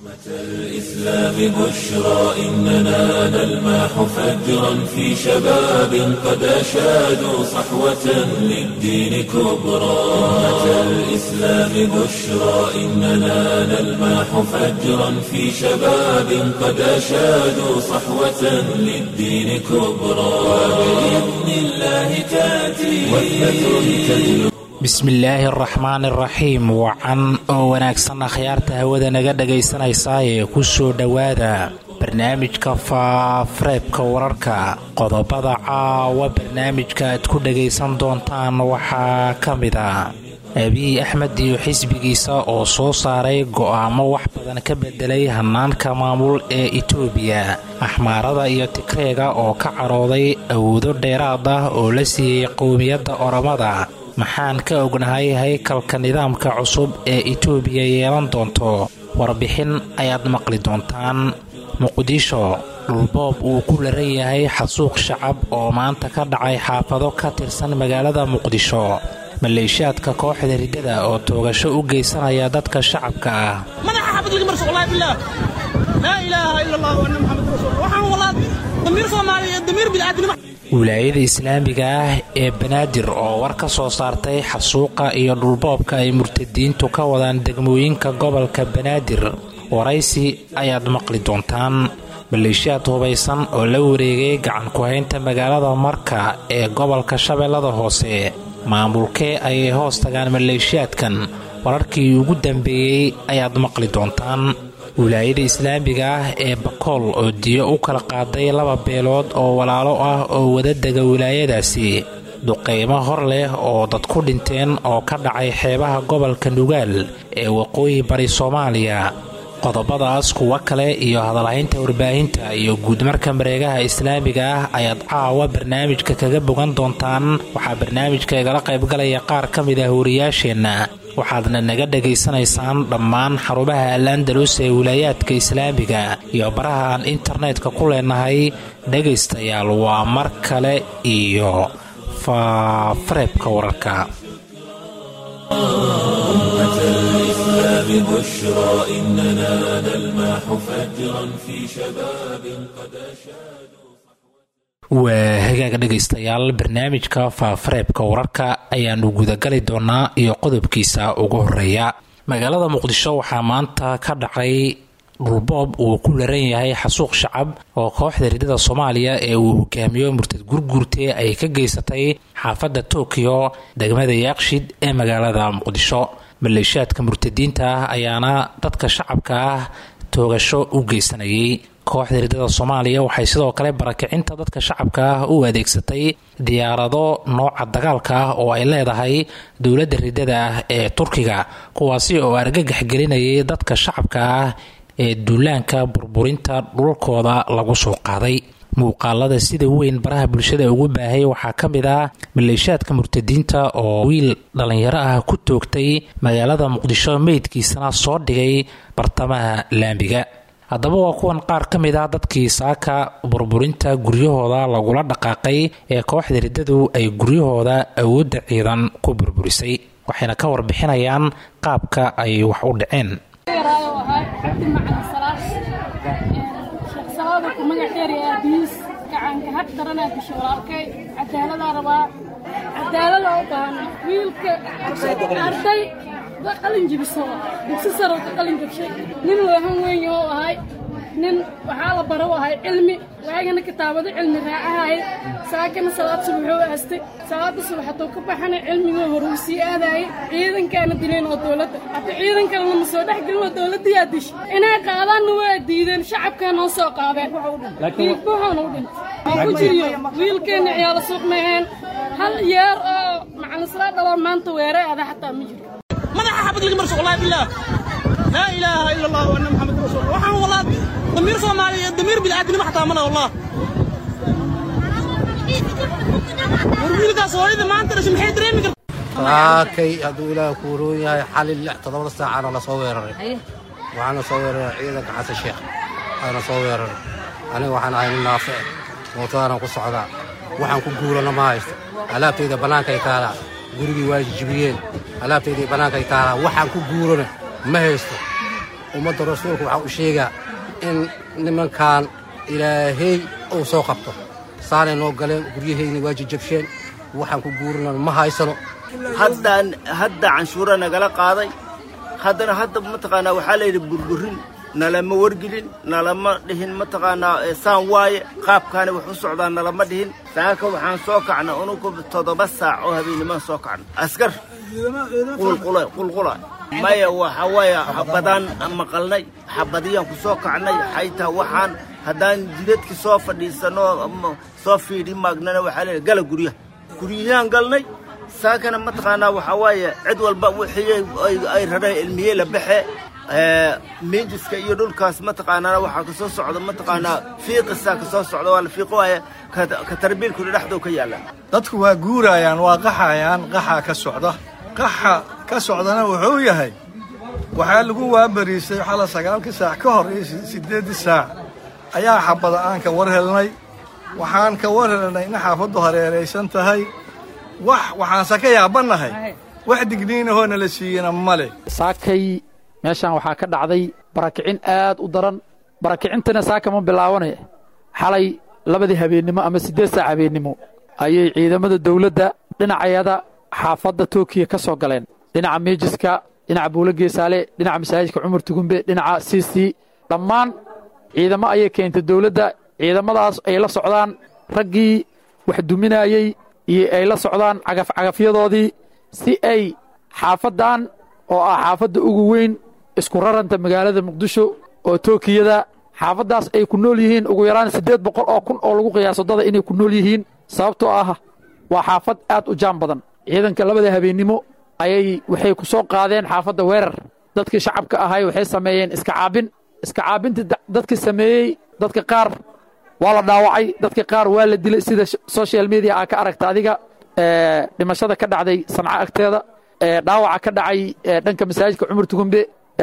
الإسلام بشرى إننا نلمح فجرا في شباب قد أشادوا صحوة للدين كبرى أمة الإسلام بشرى إننا نلمح فجرا في شباب قد أشادوا صحوة للدين كبرى وبإذن الله تأتي وثبة تجلب bismillaahi araxmaan iraxiim wacan oo wanaagsan akhyaarta hawada naga dhagaysanaysaa ee ku soo dhowaada barnaamijka faafareebka wararka qodobada caawa barnaamijka aad ku dhagaysan doontaan waxaa ka mid a abiy axmed iyo xisbigiisa oo soo saaray go'aamo wax badan ka bedelay hanaanka maamul ee itoobiya axmaarada iyo tigreega oo ka carooday awoodo dheeraad ah oo la siiyey qowmiyadda oromada maxaan ka ognahay haykalka nidaamka cusub ee itoobiya yeelan doonto warbixin ayaad maqli doontaan muqdisho dhulboob uu ku laran yahay xasuuq shacab oo maanta ka dhacay xaafado ka tirsan magaalada muqdisho maleeshiyaadka kooxda riddada oo toogasho u geysanaya dadka shacabka ah wilaayada islaamiga ah ee banaadir oo war ka soo saartay xasuuqa iyo dhulboobka ay murtadiintu ka wadaan degmooyinka gobolka banaadir waraysi ayaad maqli doontaan maleeshiyaad hubaysan oo la wareegay gacan ku-haynta magaalada marka ee gobolka shabeellada hoose maamulkee ayay hoos tagaan maleeshiyaadkan wararkii ugu dambeeyey ayaad maqli doontaan wilaayada islaamiga ah ee bakool oo diyo u kala qaaday laba beelood oo walaalo ah oo wada dega wilaayadaasi duqaymo hor leh oo dad ku dhinteen oo ka dhacay xeebaha gobolka nugaal ee waqooyi bari soomaaliya qodobadaas kuwo kale iyo hadalhaynta warbaahinta iyo guudmarka mareegaha islaamiga ah ayaad caawa barnaamijka kaga bogan doontaan waxaa barnaamijka igala qaybgalaya qaar ka mid ah wariyaasheenna waxaadna naga dhagaysanaysaan dhammaan xarumaha al andalus ee wilaayaadka islaamiga iyo baraha aan internetka ku leenahay dhegaystayaal waa mar kale iyo faafareebka wararka بشرى إننا نلمح فجرا في شباب قد أشادوا waa hagaaga dhegaystayaal barnaamijka faafareebka wararka ayaanu gudagali doonaa iyo qodobkiisa ugu horeeya magaalada muqdisho waxaa maanta ka dhacay dhulboob uu ku laran yahay xasuuq shacab oo kooxda riddada soomaaliya ee uu hogaamiyo murtad gurguurte ay ka geysatay xaafadda tokyo degmada yaaqshid ee magaalada muqdisho maleeshiyaadka murtadiinta ah ayaana dadka shacabka ah toogasho u geysanayay kooxda riddada soomaaliya waxay sidoo kale barakicinta dadka shacabka ah u adeegsatay diyaarado nooca dagaalka ah oo ay leedahay dowladda riddada ah ee turkiga kuwaasi oo argagax gelinayay dadka shacabka ah ee duulaanka burburinta dhulkooda lagu soo qaaday muuqaalada sida weyn baraha bulshada ugu baahay waxaa ka mid ah maleeshiyaadka murtadiinta oo wiil dhallinyaro ah ku toogtay magaalada muqdisho meydkiisana soo dhigay bartamaha laambiga haddaba waa kuwan qaar ka mid ah dadkii saaka burburinta guryahooda lagula dhaqaaqay ee kooxda riddadu ay guryahooda awoodda ciidan ku burburisay waxayna ka warbixinayaan qaabka ay wax u dhaceen gacanka had daranaa gashay walaalkay cadaaladaa rabaa cadaalada u baahana wiilka arday da qalin jibiso dugsi saro ka qalin jabshay nin weehan weyn oo ahay nin waxaa la baro ahay cilmi waagana kitaabado cilmi raacahay saakana salaad subaxoo aastay salaada subax hadduu ka baxana cilmigoo hore uu sii aadaayay ciidankaana dileen oo dowladda hadda ciidan kalena ma soo dhex gelin oo dowladdayaa dishay inay qaadaanna waa diideen shacabkaa noo soo qaadeen buuxoona u dhintay ku jiriyo wiilkeenna ciyaalo suuq maheen hal yeer oo macalisla dhaloo maanta weere ada xataa ma jiro madaxa xabad laga marso wallahi billah laa ilaaha ila allah wa anna muxammad rasuul waxaan walaa damiir soomaaliya damiir bilaadanimo xataa mana wallah war wiilkaas hooyada maanta dhashay maxay dareemi kartaa saakay hadduu ilaaha ku waroon yahay xali lix toddobada saacana la soo weeraray waxaana soo weeraray ciidanka xasan sheekh waana soo weeraray aniga waxaan ahay nin naafe mootadana ku socdaa waxaan ku guurana ma haysto alaabtayda bannaankay taalaa gurigii waa jijibiyeen alaabtaydii bannaankay taalaa waxaan ku guurana ma haysto ummadda rasuulka waxaa u sheegaa in nimankan ilaahay uu soo qabto saanay noo galeen guryahayni waa jajabsheen waxaan ku guurinan ma haysano haddaan hadda canshuura nagala qaaday haddana hadda mataqaanaa waxaa layidhi burburin nalama wargelin nalama dhihin mataqaanaa saan waaye qaabkaani wax u socdaa nalama dhihin saaka waxaan soo kacna unugu toddoba saac oo habeenimaan soo kacna askar qulqula qulqula maya waxa waaye xabadaan maqalnay xabadiyaan ku soo kacnay xaytaa waxaan haddaan jidadki soo fadhiisanno soo fiidhi maagnana waxaa leeyahay gala guryaha guryahaan galnay saakana mataqaanaa waxaa waaye cid walba wixii ay rareen ilmiyey la baxe miijiska iyo dhulkaas mataqaanaa waxaa ka soo socda mataqaanaa fiiqisaa ka soo socda waa la fiiqo waaye ka tarbiilkuna dhexdoo ka yaalla dadku waa guurayaan waa qaxayaan qaxaa ka socda qaxa ka socdana wuxuu yahay waxaa lagu waabariistay xala sagaalkii saac ka hor iyo siddeeddii saac ayaa xabada aan ka war helnay waxaan ka war helnay in xaafaddu hareeraysan tahay wax waxaanse ka yaabannahay wax digniinahoona la siiyena ma leh saakay meeshaan waxaa ka dhacday barakicin aad u daran barakicintana saaka ma bilaabanaya xalay labadii habeennimo ama siddeed saac habeennimo ayay ciidamada dawladda dhinacayada xaafadda tookiya ka soo galeen dhinaca miijiska dhinaca buulo geesaale dhinaca masaajidka cumar tugumbe dhinaca siisii dhammaan ciidamo ayay keentay dawladda ciidamadaas ay la socdaan raggii wax duminayey iyo ay la socdaan cagafcagafyadoodii si ay xaafaddan oo ah xaafadda ugu weyn isku raranta magaalada muqdisho oo tookiyada xaafaddaas ay ku nool yihiin ugu yaraan siddeed boqol oo kun oo lagu qiyaaso dada inay ku nool yihiin sababtoo ah waa xaafad aad u jaan badan ciidanka labada habeennimo ayay waxay ku soo qaadeen xaafadda weerar dadkii shacabka ahay waxay sameeyeen iska caabin iska caabintii dadkii sameeyey dadka qaar waa la dhaawacay dadka qaar waa la dilay sida social media aa ka aragta adiga dhimashada ka dhacday sanco agteeda dhaawaca ka dhacay dhanka masaajidka cumar tugumbe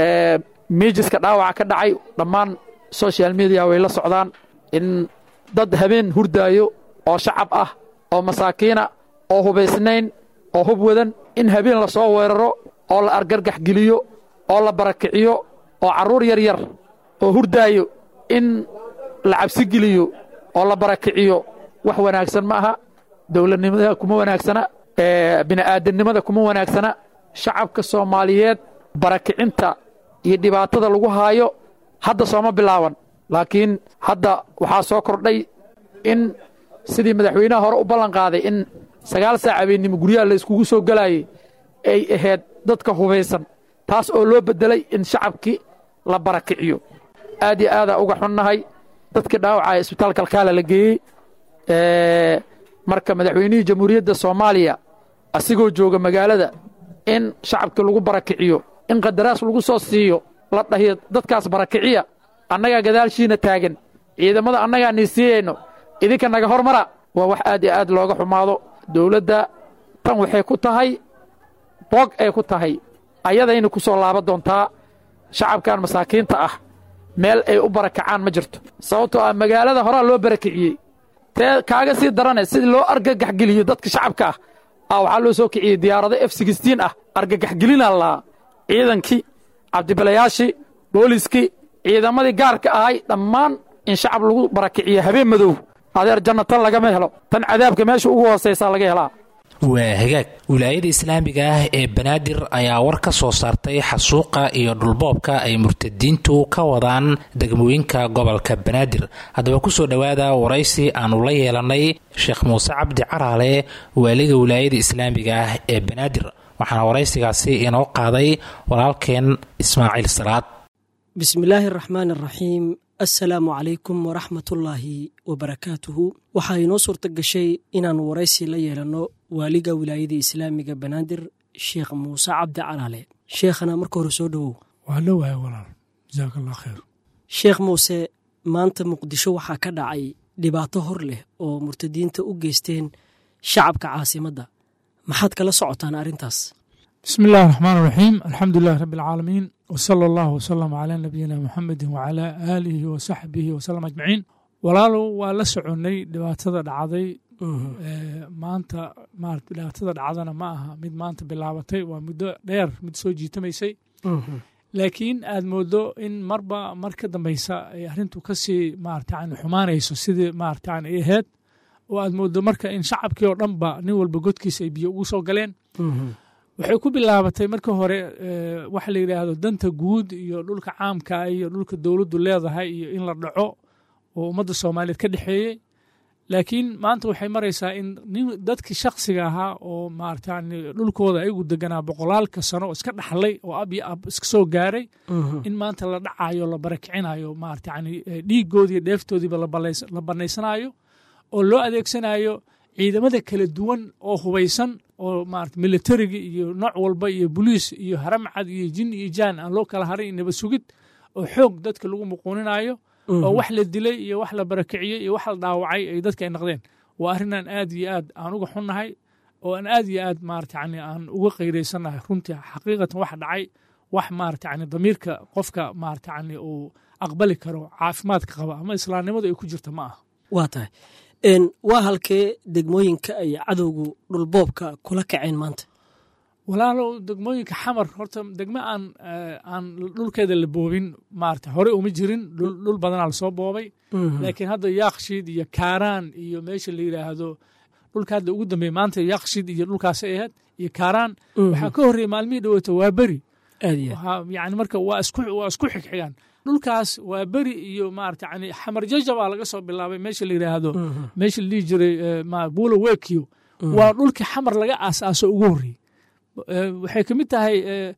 miijiska dhaawaca ka dhacay dhammaan social media way la socdaan in dad habeen hurdaayo oo shacab ah oo masaakiina oo hubaysnayn oo hub wadan in habeen la soo weeraro oo la argargax geliyo oo la barakiciyo oo carruur yar yar oo hurdaayo in la cabsi geliyo oo la barakiciyo wax wanaagsan ma aha dowladnimada kuma wanaagsana bini'aadamnimada kuma wanaagsana shacabka soomaaliyeed barakicinta iyo dhibaatada lagu haayo hadda sooma bilaaban laakiin hadda waxaa soo kordhay in sidii madaxweynaha hore u ballan qaaday in sagaal saac habeennimo guryaha la iskugu soo gelaayay ay ahayd dadka hubaysan taas oo loo beddelay in shacabkii la barakiciyo aad iyo aadaa uga xunnahay dadkii dhaawacaya isbitaalka alkaala la geeyey marka madaxweynihii jamhuuriyadda soomaaliya asigoo jooga magaalada in shacabkii lagu barakiciyo in qadaraas lagu soo siiyo la dhahiyo dadkaas barakiciya annagaa gadaashiina taagan ciidamada annagaa nii siiyayno idinka naga hormara waa wax aad iyo aad looga xumaado dowladda tan waxay ku tahay boog ay ku tahay ayadayna ku soo laaban doontaa shacabkan masaakiinta ah meel ay u barakacaan ma jirto sababtoo ah magaalada horaa loo barakiciyey tee kaaga sii darane sidii loo argagaxgeliyo dadka shacabka ah ah waxaa loo soo kiciyey diyaarado f sixtiin ah argagaxgelinaa lahaa ciidankii cabdibilayaashii booliskii ciidamadii gaarka ahay dhammaan in shacab lagu barakiciyo habeen madow adeer janna tan lagama helo tan cadaabka meesha ugu hoosaysaa laga helaa waa hagaag wilaayada islaamiga ah ee banaadir ayaa war ka soo saartay xasuuqa iyo dhulboobka ay murtadiintu ka wadaan degmooyinka gobolka banaadir haddaba kusoo dhowaada waraysi aanu la yeelanay sheekh muuse cabdi caraale waaliga wilaayada islaamiga ah ee banaadir waxaana waraysigaasi inoo qaaday walaalkeen ismaaciil salaad bismillaahi araxmaan araxiim assalaamu calaykum waraxmatullaahi wabarakaatuhu waxaa inoo suurta gashay inaan waraysi la yeelanno waaliga wilaayada islaamiga banaadir sheekh muuse cabdi calaale sheekhana marka hore soo dhowow waa dhowahay walaal jasaak allah khayr sheekh muuse maanta muqdisho waxaa ka dhacay dhibaato hor leh oo murtadiinta u geysteen shacabka caasimadda maxaad kala socotaan arrintaas bismi illahi raxmaan raxiim alxamdu lilahi rabbi alcaalamiin wsala allahu wsalam calaa nabiyina muxamedi wacalaa aalihi wasaxbihi wasalam ajmaciin walaalow waa la soconnay dhibaatada dhacday maanta dhibaatada dhacdana ma aha mid maanta bilaabatay waa muddo dheer mid soo jiitamaysay laakiin aad moodo in marba mar ka dambeysa ay arrintu kasii maarata yani xumaanayso sidii maarata yani ay ahayd oo aad moodo marka in shacabkii oo dhanba nin walba godkiisa ay biyo ugu soo galeen waxay ku bilaabatay marka hore waxa la yidhaahdo danta guud iyo dhulka caamka iyo dhulka dowladdu leedahay iyo in la dhaco oo ummadda soomaaliyeed ka dhexeeyey laakiin maanta waxay maraysaa in nin dadkii shaksiga ahaa oo maarata yani dhulkooda ayagu deganaa boqolaalka sano oo iska dhaxlay oo ab iyo ab iska soo gaaray in maanta la dhacayo la barakicinayo maarata yani dhiigoodiiyo dheeftoodiiba la banaysanayo oo loo adeegsanayo ciidamada kala duwan oo hubaysan oo maarata militarigi iyo nooc walba iyo boliis iyo haramcad iyo jin iyo jaan aan loo kala haray nabad sugid oo xoog dadka lagu muquuninayo oo wax la dilay iyo wax la barakiciyey iyo wax la dhaawacay ay dadka ay naqdeen waa arrinaan aad iyo aad aan uga xunnahay oo aan aad iyo aad maarata yani aan uga qayraysanahay runtii xaqiiqatan wax dhacay wax maarata yani damiirka qofka maarata yani uu aqbali karo caafimaadka qaba ama islaamnimadu ay ku jirta ma aha waa tahay waa halkee degmooyinka ay cadowgu dhulboobka kula kaceen maanta walaalow degmooyinka xamar horta degmo aan aan dhulkeeda la boobin maarata hore uma jirin dhul badanaa lasoo boobay laakiin hadda yaakshiid iyo kaaraan iyo meesha la yidhaahdo dhulka hadda ugu dambeeya maanta yaakshiid iyo dhulkaasay ahayd iyo kaaraan waxaa ka horreeyey maalmihii dhaweyta waa beri yani marka waa isku waa isku xigxigaan dhulkaas waa beri iyo maarata yani xamar jajabaa laga soo bilaabay meesha la yidhaahdo meesha la dhihi jiray buulo wekiyo waa dhulkii xamar laga aasaaso ugu horreeyey waxay ka mid tahay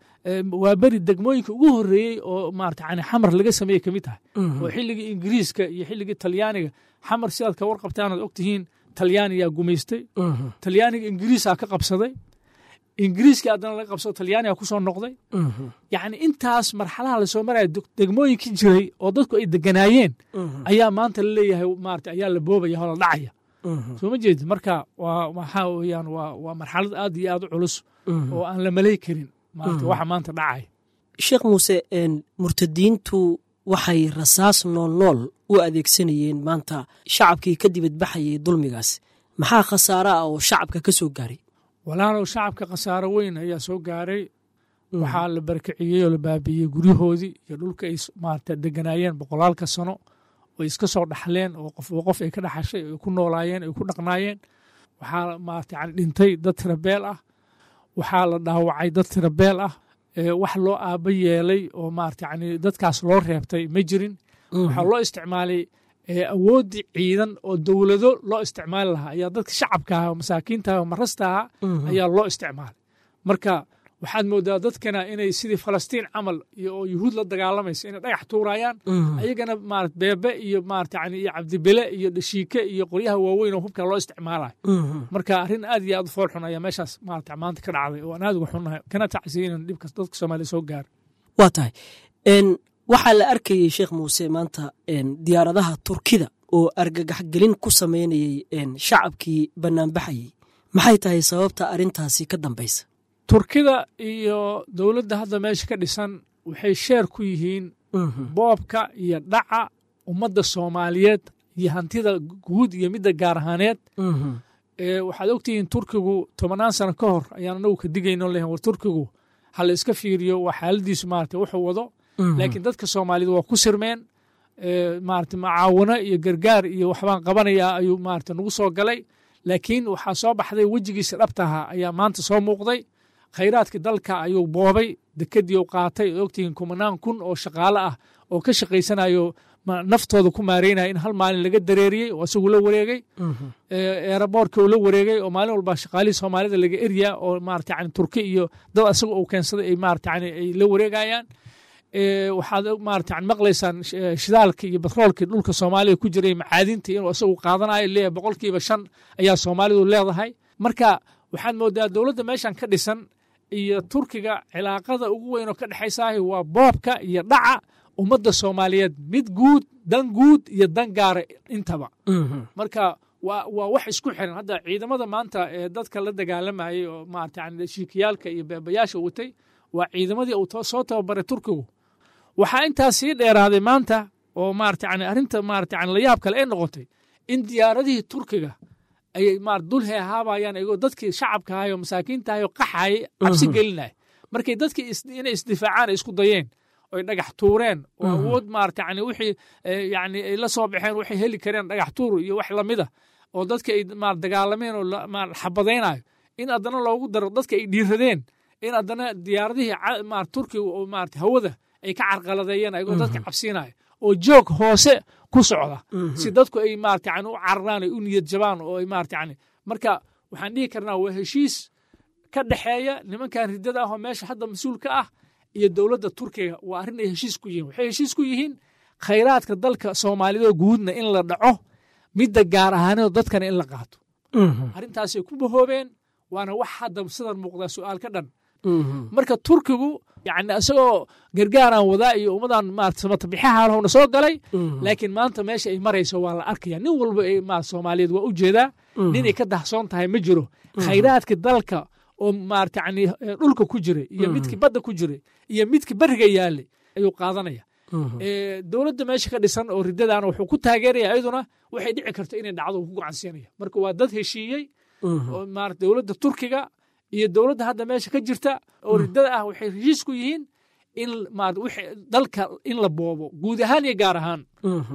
waa beri degmooyinka ugu horreeyey oo maarata yani xamar laga sameeyey ka mid tahay oo xilligii ingiriiska iyo xilligii talyaaniga xamar sidaad ka warqabtaan aad ogtihiin talyaaniyaa gumaystay talyaaniga ingiriisaa ka qabsaday ingiriiskii haddana laga qabsado talyaaniga ku soo noqday yacni intaas marxalaha lasoo maraya degmooyinkii jiray oo dadku ay deganaayeen ayaa maanta la leeyahay maarata ayaa la boobaya oo la dhacaya soo ma jeedi marka waa waxaa weeyaan waa waa marxalad aad iyo aad u culus oo aan la malay karin maarata waxa maanta dhacaya sheekh muuse murtadiintu waxay rasaas nool nool u adeegsanayeen maanta shacabkii ka dibadbaxayay dulmigaas maxaa khasaare ah oo shacabka ka soo gaaray walaalow shacabka khasaaro weyn ayaa soo gaaray waxaa la barakiciyey oo la baabiiyey guryahoodii iyo dhulka ay maarata deganaayeen boqolaalka sano oo iska soo dhaxleen oo qof qof ay ka dhaxashay ay ku noolaayeen ay ku dhaqnaayeen waxaa maarata yani dhintay dad tirabeel ah waxaa la dhaawacay dad tirabeel ah wax loo aaba yeelay oo maarata yani dadkaas loo reebtay ma jirin waxaa loo isticmaalay awooddii ciidan oo dowlado loo isticmaali lahaa ayaa dadka shacabka ah oo masaakiinta ah oo marasta ah ayaa loo isticmaalay marka waxaad moodaa dadkana inay sidii falastiin camal iyo oo yuhuud la dagaalamaysa inay dhagax tuurayaan ayagana maarata beebe iyo maarata yani iyo cabdibele iyo dhashiike iyo qoryaha waaweyn oo hubka loo isticmaalayo marka arrin aad iyo aad u fool xun ayaa meeshaas maarata maanta ka dhacday oo aan aad uga xunnahay kana tacsiyay inaan dhibka dadka soomaaliya soo gaaro waa tahay waxaa la arkayey sheekh muuse maanta diyaaradaha turkida oo argagaxgelin ku sameynayey shacabkii banaanbaxayey maxay tahay sababta arrintaasi ka dambaysa turkida iyo dowladda hadda meesha ka dhisan waxay sheer ku yihiin boobka iyo dhaca ummadda soomaaliyeed iyo hantida guud iyo midda gaar ahaaneed waxaad ogtihiin turkigu tobannaan sano ka hor ayaan anagu ka digayno lehen war turkigu ha la iska fiiriyo waa xaaladiisu maarata wuxuu wado laakiin dadka soomaaliyed waa ku sirmeen maarata macaawano iyo gargaar iyo waxbaan qabanayaa ayuu maarata nagu soo galay laakiin waxaa soo baxday wejigiisa dhabtaha ayaa maanta soo muuqday khayraadkii dalka ayuu boobay dekedii u qaatay oo ogtihiin kumanaan kun oo shaqaale ah oo ka shaqaysanayo naftooda ku maareynaya in hal maalin laga dareeriyey oo isagu la wareegay eeraboorka uu la wareegay oo maalin walba shaqaalihii soomaalida laga eryaa oo maarata yani turki iyo dad asaga uu keensaday ay maarata yani ay la wareegayaan waxaad maarata yani maqlaysaan shidaalka iyo batroolkii dhulka soomaaliya ku jiray macaadinta inuu isagu qaadanayo leeyahay boqolkiiba shan ayaa soomaalidu leedahay marka waxaad moodaa dowladda meeshan ka dhisan iyo turkiga cilaaqada ugu weyn oo ka dhexaysaahi waa boobka iyo dhaca ummadda soomaaliyeed mid guud dan guud iyo dan gaara intaba marka waa waa wax isku xiran hadda ciidamada maanta ee dadka la dagaalamayay oo maarata yani shiikiyaalka iyo beebayaasha watay waa ciidamadii uu soo tababaray turkigu waxaa intaas sii dheeraaday maanta oo maarata yani arrinta maarata yani layaab kale ay noqotay in diyaaradihii turkiga ayay maar dul heehaabayaan iyagoo dadkii shacabka ahay oo masaakiinta ahay oo qaxayay cabsi gelinaya markay dadkii inay isdifaacaan ay isku dayeen oy dhagax tuureen oo awood maarata yani wixii yani ay la soo baxeen waxay heli kareen dhagax tuur iyo wax lamida oo dadka ay maar dagaalameen oo xabadaynayo in haddana loogu daro dadka ay dhiiradeen in haddana diyaaradihii maar turkiga oo maarata hawada ay ka carqaladeeyeen ayagoo dadka cabsiinaya oo joog hoose ku socda si dadku ay maarata yani u cararaan ay u niyad jabaan oo ay maarata yani marka waxaan dhihi karnaa waa heshiis ka dhexeeya nimankan riddada ah oo meesha hadda mas-uul ka ah iyo dowladda turkiga waa arrin ay heshiis ku yihiin waxay heshiis ku yihiin khayraadka dalka soomaalidoo guudna in la dhaco midda gaar ahaanoo dadkana in la qaato arrintaasay ku bahoobeen waana wax hadda sidan muuqdaa su'aal ka dhan marka turkigu yani isagoo gargaaraan wadaa iyo ummadan maarata samatabixahaalhowna soo galay laakiin maanta meesha ay marayso waa la arkaya nin walba ma soomaaliyeed waa u jeedaa ninay ka dahsoon tahay ma jiro khayraadka dalka oo maarata yani dhulka ku jira iyo midkii badda ku jira iyo midkii beriga yaalay ayuu qaadanaya dowladda meesha ka dhisan oo riddadaana wuxuu ku taageeraya ayaduna waxay dhici karto inay dhacdo ku gocansiinaya marka waa dad heshiiyey oo maarata dowladda turkiga iyo dowladda hadda meesha ka jirta oo riddada ah waxay heshiis ku yihiin in dalka in la boobo guud ahaan iyo gaar ahaan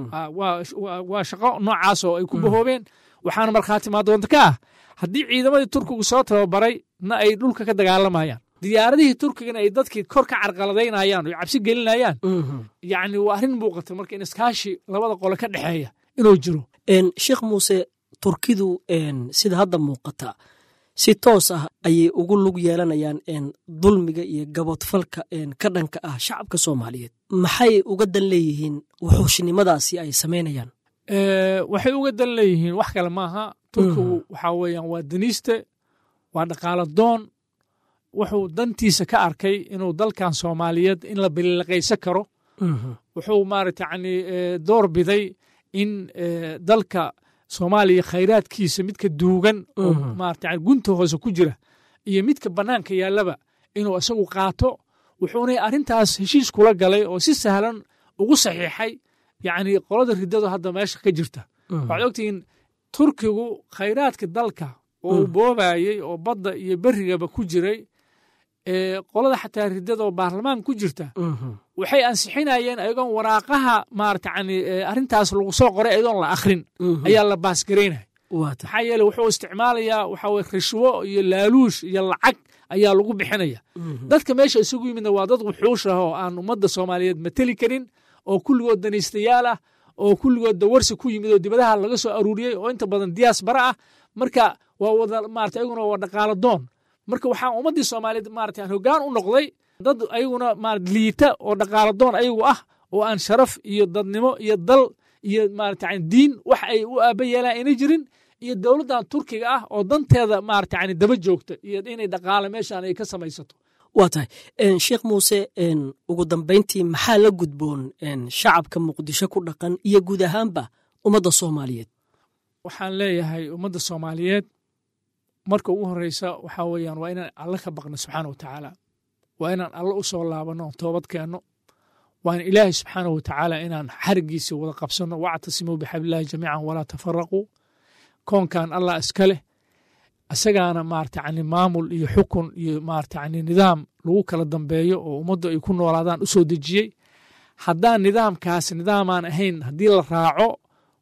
waa shaqo noocaas oo ay ku bahoobeen waxaana markhaati maadoonta ka ah haddii ciidamadii turkigu soo tababaray na ay dhulka ka dagaalamayaan diyaaradihii turkigana ay dadkii kor ka carqaladaynayaan oo cabsi gelinayaan yacni waa arrin muuqata marka in iskaashi labada qole ka dhexeeya inuu jiro sheekh muuse turkidu sida hadda muuqata si toos ah ayay ugu lug yeelanayaan dulmiga iyo gabodfalka ka dhanka ah shacabka soomaaliyeed maxay uga dan leeyihiin wuxuushnimadaasi ay samaynayaan waxay uga dan leeyihiin wax kale maaha turkigu waxaa weeyaan waa daniiste waa dhaqaalo doon wuxuu dantiisa ka arkay inuu dalkan soomaaliyeed in la biliqaysan karo wuxuu maarata yani door biday in dalka soomaaliya khayraadkiisa midka duugan oo maarata gunta hoose ku jira iyo midka bannaanka yaallaba inuu isagu qaato wuxuuna arrintaas heshiis kula galay oo si sahlan ugu saxiixay yacni qolada riddadu hadda meesha ka jirta waxaad ogtihiin turkigu khayraadka dalka oo uu boobayey oo badda iyo berrigaba ku jiray qolada xataa riddada oo baarlamaan ku jirta waxay ansixinayeen ayagoon waraaqaha maarata yani arrintaas lagu soo qoray ayadoon la akhrin ayaa la baasgaraynaya maxaa yeele wuxuu isticmaalayaa waxa weye rishwo iyo laaluush iyo lacag ayaa lagu bixinaya dadka meesha isugu yimidna waa dad wuxuush ah oo aan ummadda soomaaliyeed mateli karin oo kulligood danaystayaal ah oo kulligood dawarsi ku yimid oo dibadaha laga soo aruuriyey oo inta badan diyaas bara ah marka waa wada maarata ayaguna waa dhaqaalo doon marka waxaa ummaddii soomaaliyeed maarata hoggaan u noqday dad ayaguna maarata liita oo dhaqaalo doon ayagu ah oo aan sharaf iyo dadnimo iyo dal iyo maarata diin wax ay u aaba yeelaan ayna jirin iyo dowladdan turkiga ah oo danteeda maarata yani daba joogta iyo inay dhaqaale meeshaan ay ka samaysato waa tahay sheekh muuse ugu dambayntii maxaa la gudboon shacabka muqdisho ku dhaqan iyo guud ahaanba ummadda soomaaliyeed waxaan leeyahay ummadda soomaaliyeed marka ugu horeysa waxaa weeyaan waa inaan alle ka baqno subxaana watacaala waa inaan alle u soo laabanno toobad keenno waa in ilaahay subxaana watacaala inaan xarigiisa wada qabsanno wactasimuu bixablillahi jamiican walaa tafaraquu koonkan allah iska leh isagaana maarata yani maamul iyo xukun iyo maarata yani nidaam lagu kala dambeeyo oo ummaddu ay ku noolaadaan u soo dejiyey haddaan nidaamkaas nidaamaan ahayn haddii la raaco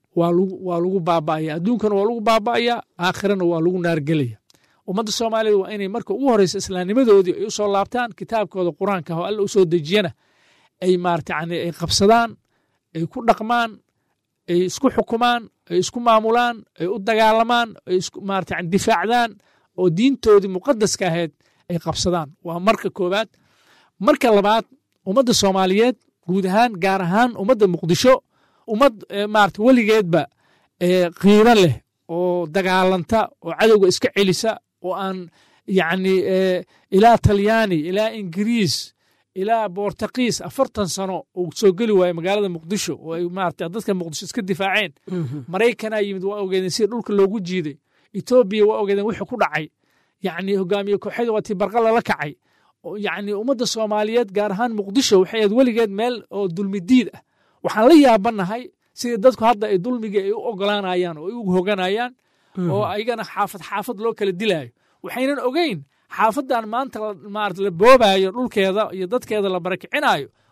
waa lagu baaba'aya adduunkana waa lagu baaba'aya aakhirana waa lagu naargelaya ummadda soomaaliyeed waa inay marka ugu horeysa islaamnimadoodii ay u soo laabtaan kitaabkooda qur-aanka oo alla u soo dejiyana ay maarata yani ay qabsadaan ay ku dhaqmaan ay isku xukumaan ay isku maamulaan ay u dagaalamaan ay maarata yani difaacdaan oo diintoodii muqadaska ahayd ay qabsadaan waa marka koowaad marka labaad ummadda soomaaliyeed guud ahaan gaar ahaan ummadda muqdisho ummad maarata weligeedba qiiro leh oo dagaalanta oo cadowga iska celisa oo aan yacni ilaa talyaani ilaa ingiriis ilaa bortakiis afartan sano uu soo geli waaye magaalada muqdisho oo ay maarata dadka muqdisho iska difaaceen maraykanaa yimid waa ogeedeen sida dhulka loogu jiiday etoobiya waa ogeedeen wixii ku dhacay yacni hogaamiye kooxyada waa tii barqa lala kacay yacni ummadda soomaaliyeed gaar ahaan muqdisho waxay ahayd weligeed meel oo dulmidiid ah waxaan la yaabanahay sidii dadku hadda ay dulmiga ay u ogolaanayaan oo ay u hoganayaan oo ayagana xaafad xaafad loo kala dilaayo waxaynan ogeyn xaafadan maanta maarata la boobaayo dhulkeeda iyo dadkeeda la barakicinayo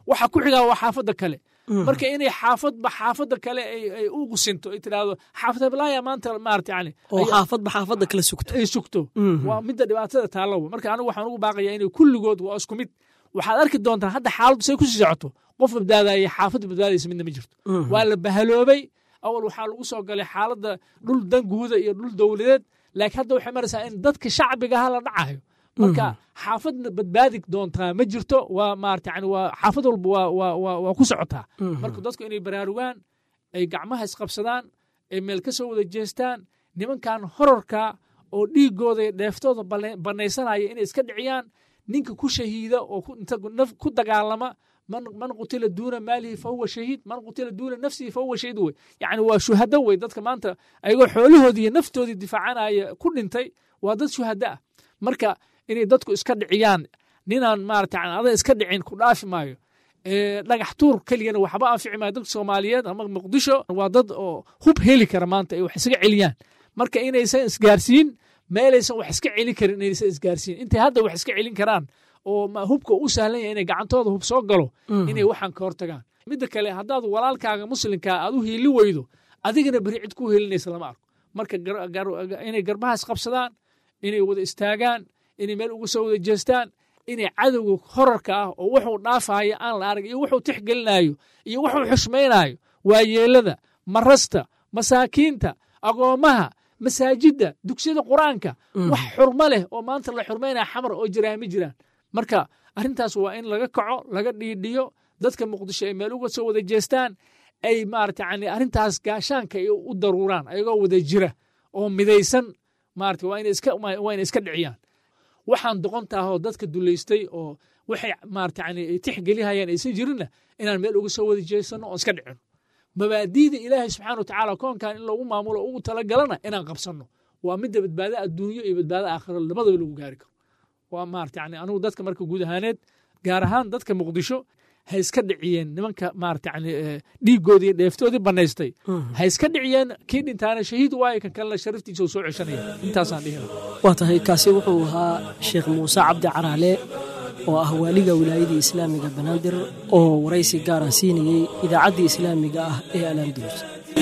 waxa ku xigaa waa xaafadda kale marka inay xaafadba xaafadda kale ay u gusinto ay tidhaahdo xaafad heblaaya maanta maarata yani oo xaafadba xaafadda kale sugto ay sugto waa midda dhibaatada taalowa marka anigu waxaan ugu baaqayaa inay kulligood waa isku mid waxaad arki doontaa hadda xaaladdu say kusii socoto qof badbaadaya xaafadda badbaadaysa midna ma jirto waa la bahaloobay awal waxaa lagu soo galay xaaladda dhul danguuda iyo dhul dowladeed laakiin hadda waxay maraysaa in dadka shacbigaha la dhacayo marka xaafadna badbaadi doontaa ma jirto waa maarata yani waa xaafad walba waa waa waa waa ku socotaa marka dadku inay baraarugaan ay gacmaha isqabsadaan ay meel ka soo wada jeestaan nimankan horarka oo dhiigooda iyo dheeftooda banaysanaya inay iska dhiciyaan ninka ku shahiida oo inta ku dagaalama man qutila duuna maalihi fahuwa shahiid man qutila duuna nafsihi fahuwa shahiid wey yani waa shuhado wey dadka maanta ayagoo xoolahoodii iyo naftoodii difaacanaya ku dhintay waa dad shuhado ah marka inay dadku iska dhiciyaan ninaan maarata ada iska dhicin ku dhaafi maayo dhagax tuur keligana waxba anfici maayo dadka soomaaliyeed ama muqdisho waa dad oo hub heli kara maanta ay wax isaga celiyaan marka inaysan isgaarsiin meelaysan wax iska celin karin inaysan isgaarsiin intay hadda wax iska celin karaan oo hubka u sahlan yahay inay gacantooda hub soo galo inay waxaan ka hortagaan midda kale haddaad walaalkaaga muslimkaa aad u hiili weydo adigana beri cid ku helinaysa lama arko marka inay garbaha isqabsadaan inay wada istaagaan inay meel uga soo wada jeestaan inay cadowga horarka ah oo wuxuu dhaafaayo aan la arag iyo wuxuu tixgelinayo iyo wuxuu xushmaynayo waayeelada marasta masaakiinta agoommaha masaajidda dugsiyada qur-aanka wax xurmo leh oo maanta la xurmaynaya xamar oo jiraa ma jiraan marka arrintaas waa in laga kaco laga dhiidhiyo dadka muqdisho ay meel uga soo wada jeestaan ay maarata yani arrintaas gaashaanka ay u daruuraan ayagoo wada jira oo midaysan maarata waa inay iska waa inay iska dhiciyaan waxaan doqontaahoo dadka dulaystay oo waxay maarata yani ay tixgelihayaan aysan jirinna inaan meel uga soo wada jeesano oon iska dhicino mabaadiida ilaahay subxaana wa tacaala koonkan in lagu maamulo ugu talagalana inaan qabsanno waa midda badbaado adduunyo iyo badbaado aakhiro labadaba lagu gaari karo waa maarata yani anigu dadka marka guud ahaaneed gaar ahaan dadka muqdisho ha iska dhiciyeen nimanka maarata yani dhiigoodii iyo dheeftoodii banaystay ha iska dhiciyeen kii dhintaana shahiid waayo kan kalena sharaftiisa soo ceshanaya intaasaan dhihi waa tahay kaasi wuxuu ahaa sheekh muuse cabdi caraale oo ah waaliga wilaayadii islaamiga banaadir oo waraysi gaara siinayey idaacaddii islaamiga ah ee alandulus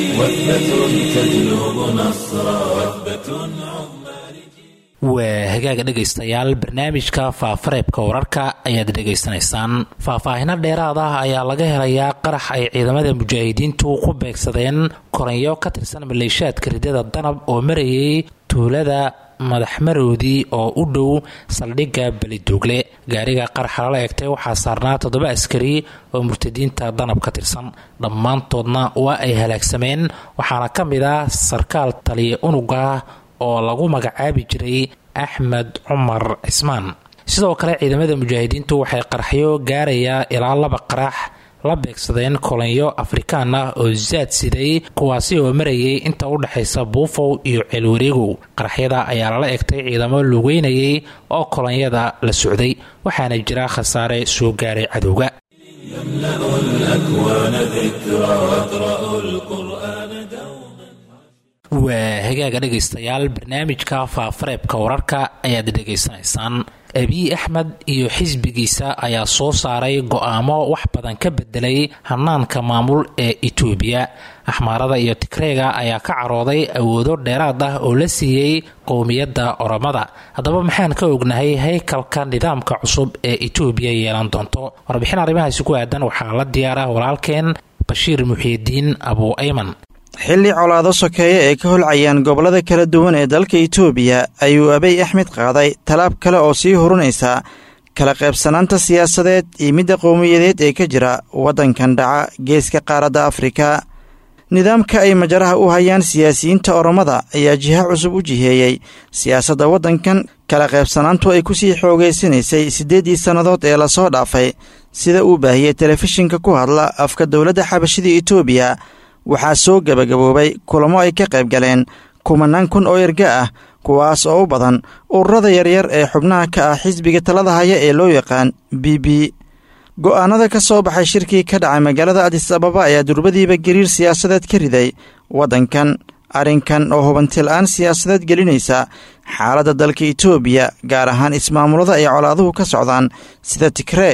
waa hagaaga dhegaystayaal barnaamijka faafareebka wararka ayaad dhegaysanaysaan faahfaahino dheeraad ah ayaa laga helayaa qarax ay ciidamada mujaahidiintu ku beegsadeen koranyo ka tirsan maleeshaadka ridada danab oo marayay tuulada madaxmaroodii oo u dhow saldhigga beliduugle gaariga qaraxa lala eegtay waxaa saarnaa toddoba askari oo murtadiinta danab ka tirsan dhammaantoodna waa ay halaagsameen waxaana ka mid ah sarkaal taliya unuga oo lagu magacaabi jiray axmed cumar cismaan sidoo kale ciidamada mujaahidiintu waxay qaraxyo gaarayaa ilaa laba qarax la beegsadeen kolanyo afrikaan ah oo zaad siday kuwaasi oo marayay inta u dhexaysa buufow iyo ceelwareegow qaraxyada ayaa lala egtay ciidamo lugeynayay oo kolonyada la socday waxaana jira khasaare soo gaaray cadowga waa hagaaga dhegaystayaal barnaamijka faafareebka wararka ayaad dhegaysanaysaan abiy axmed iyo xisbigiisa ayaa soo saaray go-aamo wax badan ka bedelay hanaanka maamul ee itoobiya axmaarada iyo tigreega ayaa ka carooday awoodo dheeraad ah oo la siiyey qowmiyadda oromada haddaba maxaan ka ognahay haykalka nidaamka cusub ee itoobiya yeelan doonto warbixin arrimahaasi ku aadan waxaa la diyaar ah walaalkeen bashiir muxiidiin abu ayman xilli colaado sokeeye ee ka holcayaan gobollada kala duwan ee dalka itoobiya ayuu abiy axmed qaaday talaab kale oo sii hurunaysa kala qaybsanaanta siyaasadeed iyo midda qowmiyadeed ee ka jira waddankan dhaca geeska qaaradda afrika nidaamka ay majaraha u hayaan siyaasiyiinta oromada ayaa jiha cusub u jiheeyey siyaasadda waddankan kala qaybsanaantu ay ku sii xoogaysanaysay siddeeddii sannadood ee lasoo dhaafay sida uu baahiyey telefishinka ku hadla afka dowladda xabashida itoobiya waxaa soo gebagaboobay kulamo ay ka qayb galeen kumanaan kun oo erga ah kuwaas oo u badan ururada yaryar ee xubnaha ka ah xisbiga talada haya ee loo yaqaan b b go'aanada ka soo baxay shirkii ka dhacay magaalada adis ababa ayaa durbadiiba gariir siyaasadeed ka riday waddankan arrinkan oo hubantil-aan siyaasadeed gelinaysa xaaladda dalka itoobiya gaar ahaan ismaamulada ay colaaduhu ka socdaan sida tigree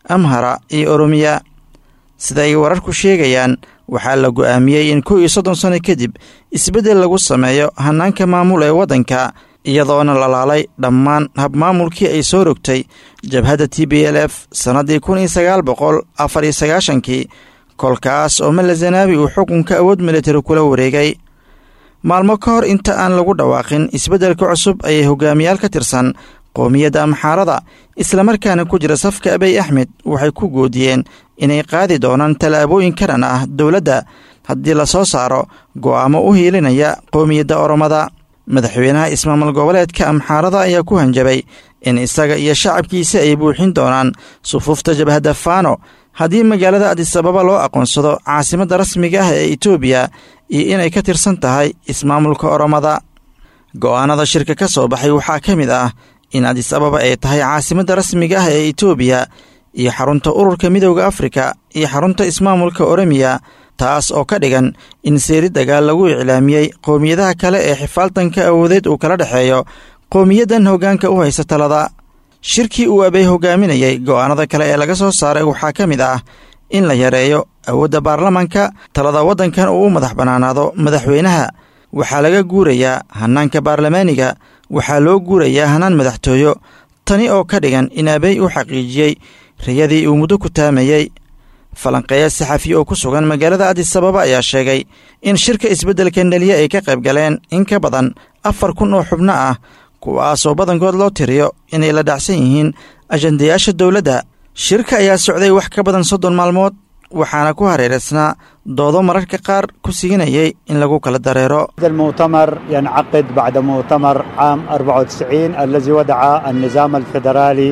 amhara iyo oromiya sida ay wararku sheegayaan waxaa la go'aamiyey in kow iyo soddon sano kadib isbeddel lagu sameeyo hannaanka maamul ee waddanka iyadoona lalaalay dhammaan habmaamulkii ay soo rogtay jabhadda t b l f sannaddii kun iyo sagaal boqol afar iyo sagaashankii kolkaas oo malazanabi uu xukunka awood militari kula wareegay maalmo ka hor inta aan lagu dhawaaqin isbeddelka cusub ayay hogaamiyaal ka tirsan qoomiyadda amxaarada islamarkaana ku jira safka abiy axmed waxay ku goodiyeen inay qaadi doonaan tallaabooyin ka dhan ah dowladda haddii la soo saaro go'aamo u hiilinaya qoomiyadda oromada madaxweynaha ismaamul goboleedka amxaarada ayaa ku hanjabay in isaga iyo shacabkiisa ay buuxin doonaan sufuufta jabhadda faano haddii magaalada adisababa loo aqoonsado caasimadda rasmiga ah ee etoobiya iyo inay ka tirsan tahay ismaamulka oromada go'aanada shirka ka soo baxay waxaa ka mid ah in adis ababa ay tahay caasimadda rasmiga ah ee etoobiya iyo xarunta ururka midowda afrika iyo xarunta ismaamulka oromiya taas oo ka dhigan in seeri dagaal lagu iclaamiyey qowmiyadaha kale ee xifaaltanka awoodeed uu kala dhexeeyo qowmiyaddan hoggaanka u haysa talada shirkii uu abey hogaaminayey go'aanada kale ee laga soo saaray waxaa ka mid ah in la yareeyo awoodda baarlamanka talada waddankan uu u madax bannaanaado madaxweynaha waxaa laga guurayaa hannaanka baarlamaaniga waxaa loo guurayaa hannaan madaxtooyo tani oo ka dhigan in abey uu xaqiijiyey rayadii uu muddo ku taamayey falanqeeya saxafi oo ku sugan magaalada adisababa ayaa sheegay in shirka isbeddelka neliye ay ka qayb galeen in ka badan afar kun oo xubno ah kuwaasoo badankood loo tiriyo inay la dhacsan yihiin ajandayaasha dowladda shirka ayaa socday wax ka badan soddon maalmood waxaana ku hareeraysnaa doodo mararka qaar ku siginayay in lagu kala dareero المؤتمر ينعقد بعد مؤتمر عام 94 الذي وضع النظام الفيدرالي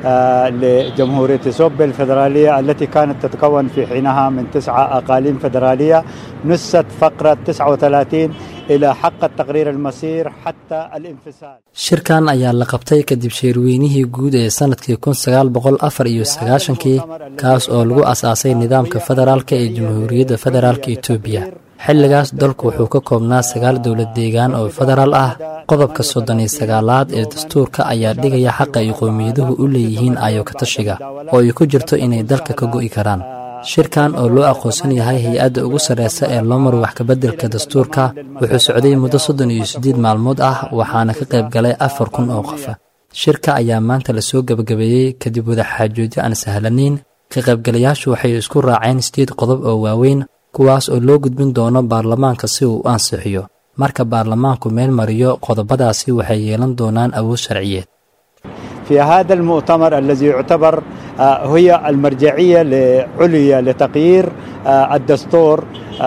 لجمهورية إثيوبيا الفيدرالية التي كانت تتكون في حينها من تسعة أقاليم فيدرالية نست فقرة 39 إلى حق التقرير المصير حتى الانفصال shirkan ayaa la qabtay kadib sheerweynihii guud ee sanadkii kun sagaal boqol afar iyo sagaashankii kaas oo lagu asaasay nidaamka federaalka ee jamhuuriyadda federaalka etoobiya xilligaas dalku wuxuu ka koobnaa sagaal dowlad deegaan oo federaal ah qodobka soddon iyo sagaalaad ee dastuurka ayaa dhigaya xaqa ay qowmiyaduhu u leeyihiin ayo katashiga oo ay ku jirto inay dalka ka go'i karaan shirkan oo loo aqoonsan yahay hay-adda ugu sarreysa ee loo maro wax kabeddelka dastuurka wuxuu socday muddo soddon iyo siddeed maalmood ah waxaana ka qayb galay afar kun oo qofa shirka ayaa maanta lasoo gebagabeeyey kadib wadaxaajoodyo aan sahlanayn ka qaybgalayaashu waxay isku raaceen sideed qodob oo waaweyn kuwaas oo loo gudbin doono baarlamaanka si uu u ansixiyo marka baarlamaanku meel mariyo qodobadaasi waxay yeelan doonaan awood sharciyeed في هذا المؤتمر الذي يعتبر هي المرجعية العليا لتغيير الدستور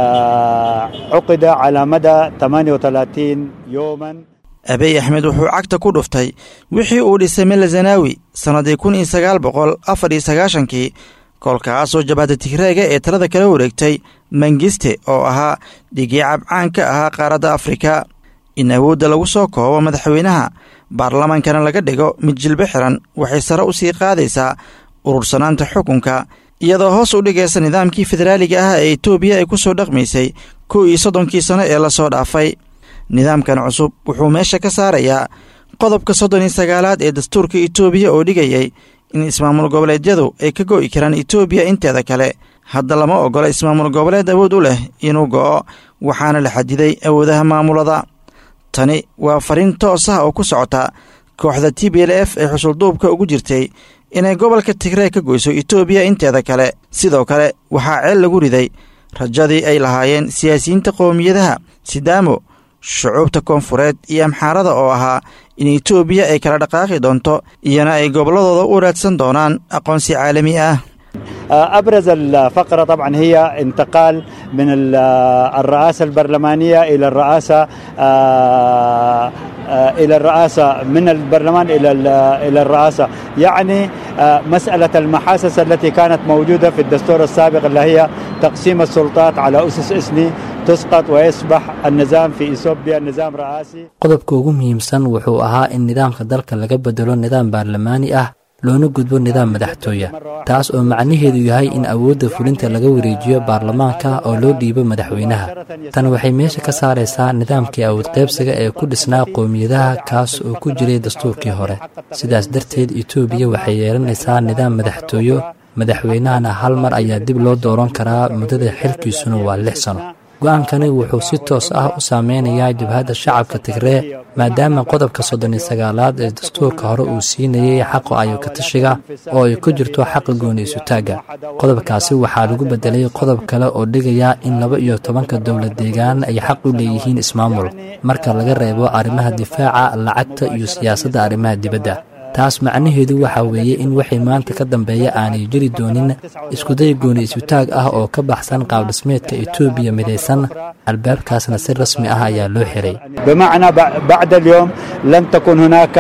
عقد على مدى 38 يوما abiy axmed wuxuu cagta ku dhuftay wixii uu dhisay melazanawi sannaddii kun iyo sagaal boqol afar iyo sagaashankii kolkaasoo jabhadda tigreega ee talada kala wareegtay mangiste oo ahaa dhigii cabcaan ka ahaa qaaradda afrika in awoodda lagu soo koobo madaxweynaha baarlamankana laga dhigo mid jilbo xiran waxay sare u sii qaadaysaa urursanaanta xukunka iyadoo hoos u dhigaysa nidaamkii federaaliga ah ee etoobiya ay ku soo dhaqmaysay kow iyo soddonkii sano ee lasoo dhaafay nidaamkan cusub wuxuu meesha ka saarayaa qodobka soddon iyo sagaalaad ee dastuurka etoobiya oo dhigayay in ismaamul goboleedyadu ay ka go'i karaan etoobiya inteeda kale hadda lama oggola ismaamul goboleed awood u leh inuu go'o waxaana la xadiday awoodaha maamulada tani waa fariin toos ah oo ku socota kooxda t b l f ee xusulduubka ugu jirtay inay gobolka tigree ka goyso etoobiya inteeda kale sidoo kale waxaa ceel lagu riday rajadii ay lahaayeen siyaasiyiinta qowmiyadaha sidaamo shucuubta koonfureed iyo amxaarada oo ahaa in etoobiya ay kala dhaqaaqi doonto iyana ay gobolladooda u raadsan doonaan aqoonsi caalami ah أبرز الفقرة طبعا هي انتقال من الرئاسة البرلمانية إلى الرئاسة إلى الرئاسة من البرلمان إلى إلى الرئاسة يعني مسألة المحاسس التي كانت موجودة في الدستور السابق اللي هي تقسيم السلطات على أسس إثني تسقط ويصبح النظام في إثيوبيا نظام رئاسي qodobka ugu muhiimsan wuxuu ahaa in nidaamka dalka laga bedelo nidaam baarlamaani ah loona gudbo nidaam madaxtooya taas oo macnaheedu yahay in awoodda fulinta laga wareejiyo baarlamaanka oo loo dhiibo madaxweynaha tan waxay meesha ka saaraysaa nidaamkii awood qaybsiga ee ku dhisnaa qowmiyadaha kaas oo ku jiray dastuurkii hore sidaas darteed etoobiya waxay yeelanaysaa nidaam madaxtooyo madaxweynahana hal mar ayaa dib loo dooran karaa muddada xilkiisuna waa lix sano go-aankani wuxuu si toos ah u saameynayaa jabhadda shacabka tigree maadaama qodobka soddon iyo sagaalaad ee dastuurka hore uu siinayey xaqa ayokatashiga oo ay ku jirto xaqa gooni isutaagga qodobkaasi waxaa lagu bedelay qodob kale oo dhigaya in laba iyo tobanka dowlad deegaan ay xaq u leeyihiin ismaamul marka laga reebo arrimaha difaaca lacagta iyo siyaasadda arrimaha dibadda taas macnaheedu waxaa weeye in wixii maanta ka dambeeya aanay jiri doonin iskuday gooni isutaag ah oo ka baxsan qaabdhismeedka etoobiya midaysan albaabkaasna si rasmi ah ayaa loo xiray بمعنى بعد اليوم لن تكون هناك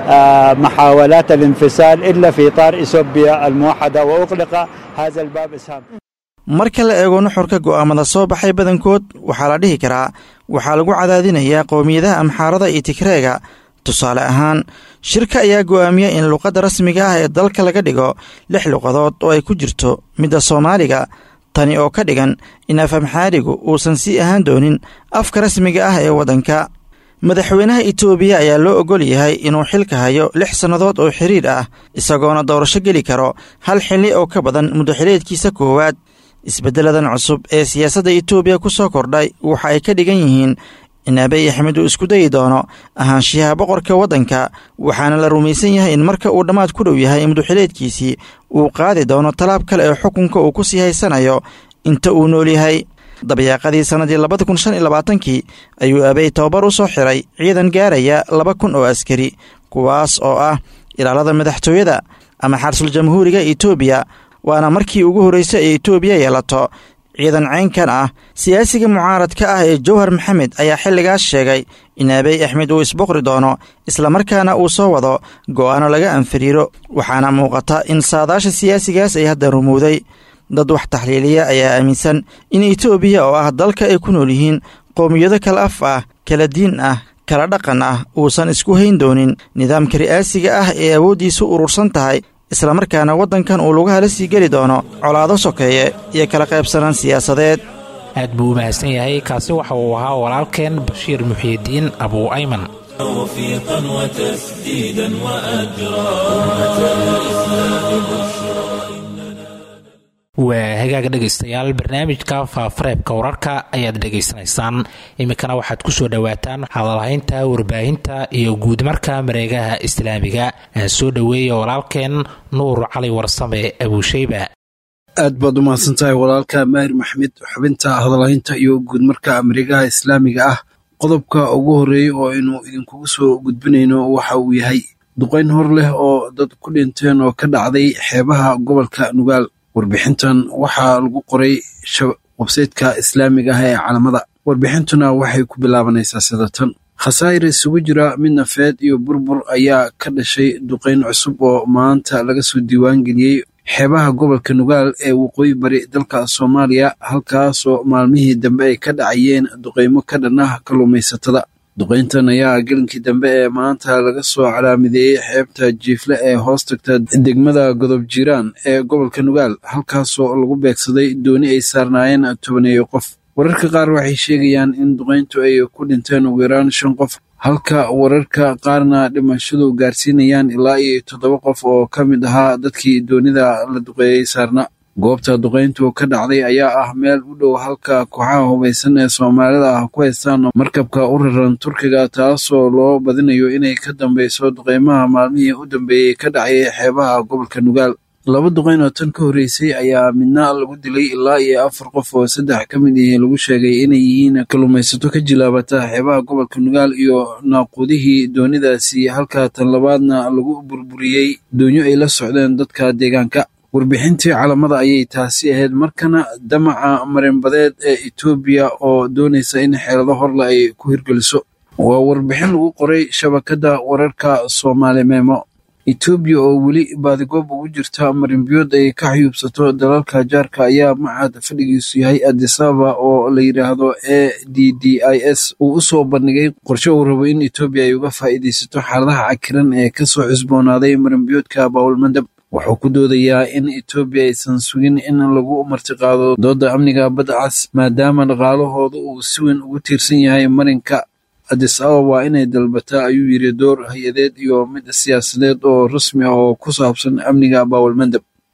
محاولات الانفصال إلا في إطار إثيوبيا الموحدة وأغلق هذا الباب إسهام marka la eego nuxurka go'aamada soo baxay badankood waxaa la dhihi karaa waxaa lagu cadaadinayaa qowmiyadaha amxaarada iyo tigreega tusaale ahaan shirka ayaa go'aamiya in luqadda rasmiga ah ee dalka laga dhigo lix luqadood oo ay ku jirto midda soomaaliga tani oo ka dhigan in af amxaarigu uusan sii ahaan doonin afka rasmiga ah ee waddanka madaxweynaha itoobiya ayaa loo ogol yahay inuu xilka hayo lix sannadood oo xiriir ah isagoona doorasho geli karo hal xilli oo ka badan muddaxileedkiisa koowaad isbeddeladan cusub ee siyaasadda itoobiya ku soo kordhay waxa ay ka dhigan yihiin in abiy axmed uu isku dayi doono ahaanshiyaha boqorka waddanka waxaana la rumaysan yahay in marka uu dhammaad ku dhow yahay muduxileedkiisii uu qaadi doono tallaab kale ee xukunka uu ku sii haysanayo inta uu nool yahay dabyaaqadii sannadii labada kun shan iyo labaatankii ayuu abey tababar u soo xiray ciidan gaaraya laba kun oo askari kuwaas oo ah ilaalada madaxtooyada ama xarsul jamhuuriga etoobiya waana markii ugu horreysay ee etoobiya yeelato ciidan caynkan ah siyaasiga mucaaradka ah ee jowhar maxamed ayaa xilligaas sheegay in abiy axmed uu isboqri doono islamarkaana uu soo wado go'aano laga anfariiro waxaana muuqata in saadaasha siyaasigaas ay hadda rumowday dad wax taxliiliya ayaa aaminsan in etoobiya oo ah dalka ay ku nool yihiin qowmiyado kala af ah kala diin ah kala dhaqan ah uusan isku hayn doonin nidaamka ri'aasiga ah ee awooddiisu urursan tahay islamarkaana waddankan uu lagu hala sii geli doono colaado sokeeye iyo kala qaybsanaan siyaasadeed aad buu u mahadsan yahay kaasi waxa uu ahaa walaalkeen bashiir muxiidiin abuu ayman توفيقا وتسديدا وأجرا أمة الإسلام بشرى waa hagaaga dhegaystayaal barnaamijka faafareebka wararka ayaad dhegaysanaysaan iminkana waxaad ku soo dhowaataan hadalhaynta warbaahinta iyo guudmarka mareegaha islaamiga aan soo dhoweeya walaalkeen nuur cali warsame abuusheyba aad baad u mahadsan tahay walaalka maahir maxmed xubinta hadalhaynta iyo guudmarka mareegaha islaamiga ah qodobka ugu horreeya oo aynu idinkugu soo gudbinayno waxa uu yahay duqayn hor leh oo dad ku dhinteen oo ka dhacday xeebaha gobolka nugaal warbixintan waxaa lagu qoray websaytka islaamiga ah ee calamada warbixintuna waxay ku bilaabanaysaa sida tan khasaa'ir isugu jira mid nafeed iyo burbur ayaa ka dhashay duqayn cusub oo maanta laga soo diiwaangeliyey xeebaha gobolka nugaal ee waqooyi bari dalka soomaaliya halkaasoo maalmihii dambe ay ka dhacayeen duqaymo ka dhan ah kalluumaysatada duqayntan ayaa gelinkii dambe ee maanta laga soo calaamideeyey xeebta jiifle ee hoos tagta degmada godob jiiraan ee gobolka nugaal halkaasoo lagu beegsaday dooni ay saarnaayeen tobaneeyo qof wararka qaar waxay sheegayaan in duqayntu ay ku dhinteen ugu yaraan shan qof halka wararka qaarna dhimashadu gaarsiinayaan ilaa iyo toddoba qof oo ka mid ahaa dadkii doonida la duqeeyey saarna goobta duqayntu ka dhacday ayaa ah meel u dhow halka kooxaha hubaysan ee soomaalida ah ku haystaan markabka u raran turkiga taasoo loo badinayo inay ka dambeyso duqaymaha maalmihii u dambeeyey ka dhacay xeebaha gobolka nugaal laba duqayn oo tan ka horreysay ayaa midna lagu dilay ilaa iyo afar qof oo saddex ka mid ihi lagu sheegay inay yihiin kalluumaysato ka jilaabata xeebaha gobolka nugaal iyo naaqudihii doonidaasi halka tan labaadna lagu burburiyey doonyo ay la socdeen dadka deegaanka warbixintii calamada ayay taasi ahayd markana damaca marinbadeed ee etoobiya oo doonaysa in xeelado horle ay ku hirgeliso waa warbixin lagu qoray shabakadda wararka soomaali meemo etoobiya oo weli baadigoob ugu jirta marinbiyood ay ka xayuubsato dalalka jaarka ayaa macad fadhigiisu yahay adisaba oo la yidhaahdo a d d i s uu u soo bandhigay qorshe uu rabo in etoobiya ay uga faa'iidaysato xaaladaha cakiran ee kasoo cusboonaaday marinbiyoodka bawlmandab wuxuu ku doodayaa in etoobiya aysan sugin in lagu martiqaado dooda amniga badda cas maadaama dhaqaalahooda uu si weyn ugu tiirsan yahay marinka adis ababa waa inay dalbataa ayuu yidhi door hay-adeed iyo mid siyaasadeed oo rasmi ah oo ku saabsan amniga bawalmandab